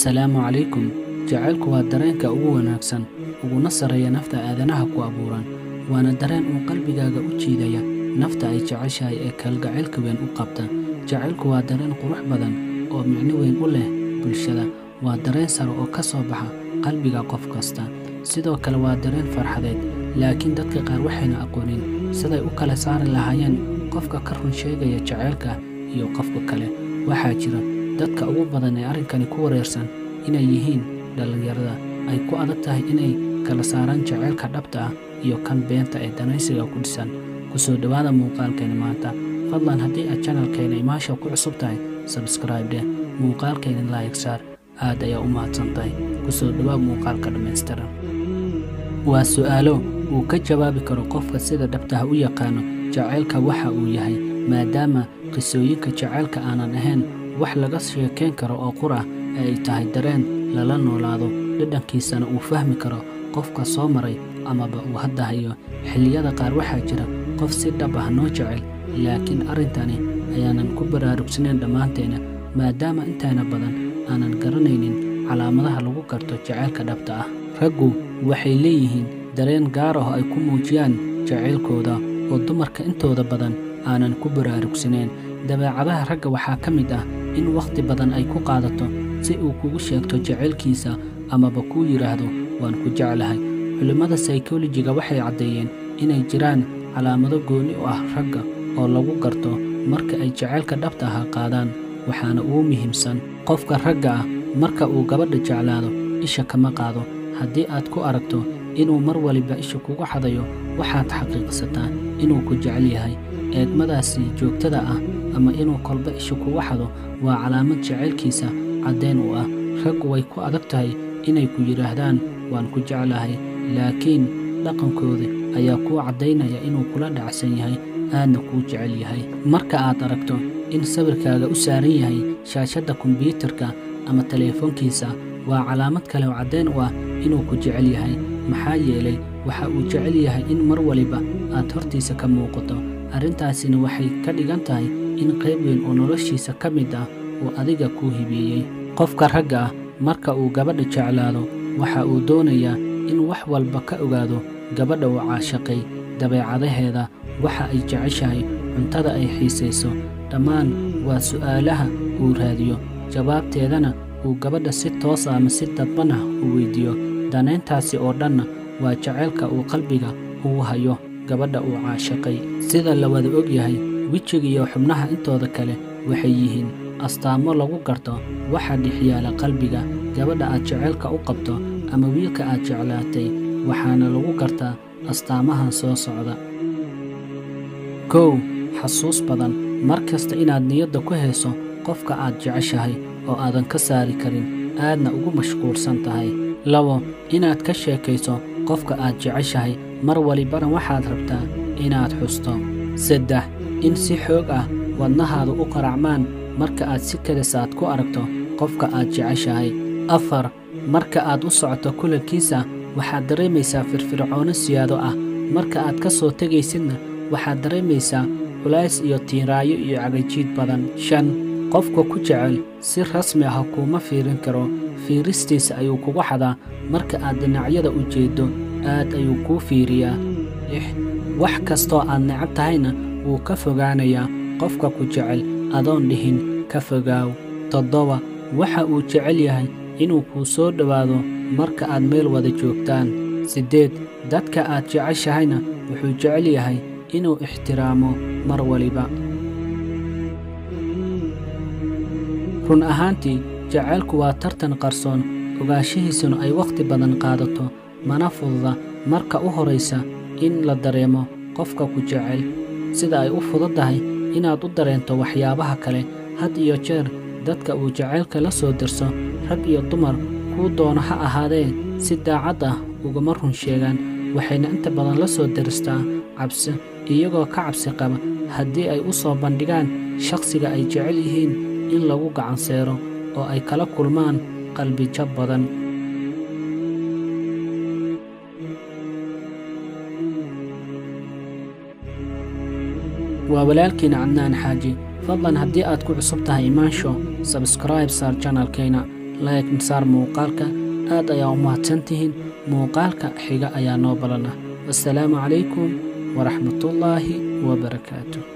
assalaamu calaykum jacaylku waa dareenka ugu wanaagsan uguna sarreeya nafta aadanaha ku abuuran waana dareen uu qalbigaaga u jiidaya nafta ay jeceshahay ee kalgacaylka weyn u qabta jacaylku waa dareen qurux badan oo micno weyn u leh bulshada waa dareen sare oo ka soo baxa qalbiga qof kasta sidoo kale waa dareen farxadeed laakiin dadka qaar waxayna aqoonin siday u kala saari lahaayeen qofka ka run sheegaya jacaylka iyo qofka kale waxaa jira dadka ugu badan ee arrinkani ku wareersan inay yihiin dhallinyarada ay ku adag tahay inay kala saaraan jacaylka dhabta ah iyo kan beenta ee danaysiga ku dhisan ku soo dhowaada muuqaalkeena maanta fadlan haddii aad janalkeena imaasha ku cusub tahay sabskraib dheh muuqaalkeena laayig saar aad ayaa u mahadsan tahay ku soo dhowaad muuqaalka dhammaystiran waa su'aalo uu ka jawaabi karo qofka sida dhabtaha u yaqaano jacaylka waxa uu yahay maadaama qisooyinka jacaylka aanan ahayn wax laga sheekayn karo oo qur ah ee ay tahay dareen lala noolaado dhadhankiisana uu fahmi karo qofka soo maray amaba uu hadda hayo xilliyada qaar waxaa jira qof si dhab ah noo jecel laakiin arrintani ayaanan ku baraarugsanayn dhammaanteena maadaama intaana badan aanan garanaynin calaamadaha lagu garto jacaylka dhabta ah raggu waxay leeyihiin dareen gaar ah oo ay ku muujiyaan jacaylkooda oo dumarka intooda badan aanan ku baraarugsanayn dabeecadaha ragga waxaa ka mid ah in wakhti badan ay ku qaadato si uu kugu sheegto jacaylkiisa amaba kuu yidhaahdo waan ku jeclahay culimmada saykolojiga waxay caddeeyeen inay jiraan calaamado gooni u ah ragga oo lagu garto marka ay jacaylka dhabta aha qaadaan waxaana ugu muhiimsan qofka ragga ah marka uu gabadha jeclaado isha kama qaado haddii aad ku aragto inuu mar waliba isha kugu xadayo waxaad xaqiiqsataa inuu ku jecel yahay eegmadaasi joogtada ah ama inuu kolba isha kugu xado waa calaamad jacaylkiisa caddayn u ah raggu way ku adag tahay inay ku yidhaahdaan waan ku jeclahay laakiin dhaqankooda ayaa kuu caddaynaya inuu kula dhacsan yahay aadna kuu jecel yahay marka aad aragto in sawirkaaga u saaran yahay shaashadda kombiyuutarka ama teleefoonkiisa waa calaamad kale oo caddayn u ah inuu ku jecel yahay maxaa yeelay waxa uu jecel yahay in mar waliba aad hortiisa ka muuqato arrintaasina waxay ka dhigan tahay in qayb weyn oo noloshiisa ka mid ah uu adiga kuu hibeeyey qofka ragga ah marka uu gabadha jeclaado waxa uu doonayaa in wax walba ka ogaado gabadha uu caashaqay dabeecadaheeda waxa ay jeceshahay cuntada ay xiisayso dhammaan waa su'aalaha uu raadiyo jawaabteedana uu gabadha si toos ama si dadban ah u weyddiiyo danayntaasi oo dhanna waa jacaylka uu qalbiga ugu hayo gabadha uu caashaqay sida la wada og yahay wejiga iyo xubnaha intooda kale waxay yihiin astaamo lagu garto waxa dhexyaala qalbiga gabadha aad jacaylka u qabto ama wiilka aad jeclaatay waxaana lagu gartaa astaamahan soo socda kow xasuus badan mar kasta inaad niyadda ku hayso qofka aad jeceshahay oo aadan ka saari karin aadna ugu mashquulsan tahay labo inaad ka sheekayso qofka aad jeceshahay mar walibana waxaad rabtaa inaad xusto saddex in si xoog ah wadnahaada u qaracmaan marka aad si kelisaad ku aragto qofka aad jeceshahay afar marka aad u socoto kulankiisa waxaad dareemaysaa firfircoono siyaado ah marka aad ka soo tegaysidna waxaad dareemaysaa culays iyo tiiraayo iyo cagajiid badan shan qofka ku jecel si rasmi ah kuuma fiirin karo fiiristiisa ayuu kugu xadaa marka aad dhinacyada u jeeddo aad ayuu kuu fiiriyaa lix wax kastoo aad necab tahayna wuu ka fogaanayaa qofka ku jecel adoon dhihin ka fogaaw toddoba waxa uu jecel yahay inuu kuu soo dhowaado marka aad meel wada joogtaan siddeed dadka aad jeceshahayna wuxuu jecel yahay inuu ixtiraamo mar waliba run ahaantii jacaylku waa tartan qarsoon ogaanshihiisuna ay wakhti badan qaadato mana fududa marka u horaysa in la dareemo qofka ku jecel sida ay u fududdahay inaad u dareento waxyaabaha kale had iyo jeer dadka uu jacaylka la soo dirso rag iyo dumar kuu doono ha ahaadee si daacad ah ugama run sheegaan waxayna inta badan la soo diristaa cabsi iyagoo ka cabsi qaba haddii ay u soo bandhigaan shakhsiga ay jecel yihiin in lagu gacanseero oo ay kala kulmaan qalbijab badan waa walaalkiina cadnaan xaaji fadlan haddii aad ku cusub tahay imaansho sabskraib saar janalkayna like saar muuqaalka aad ayaa u mahadsantihiin muuqaalka xiga ayaa noo balan ah wassalaamu calaykum waraxmatullaahi wabarakaatu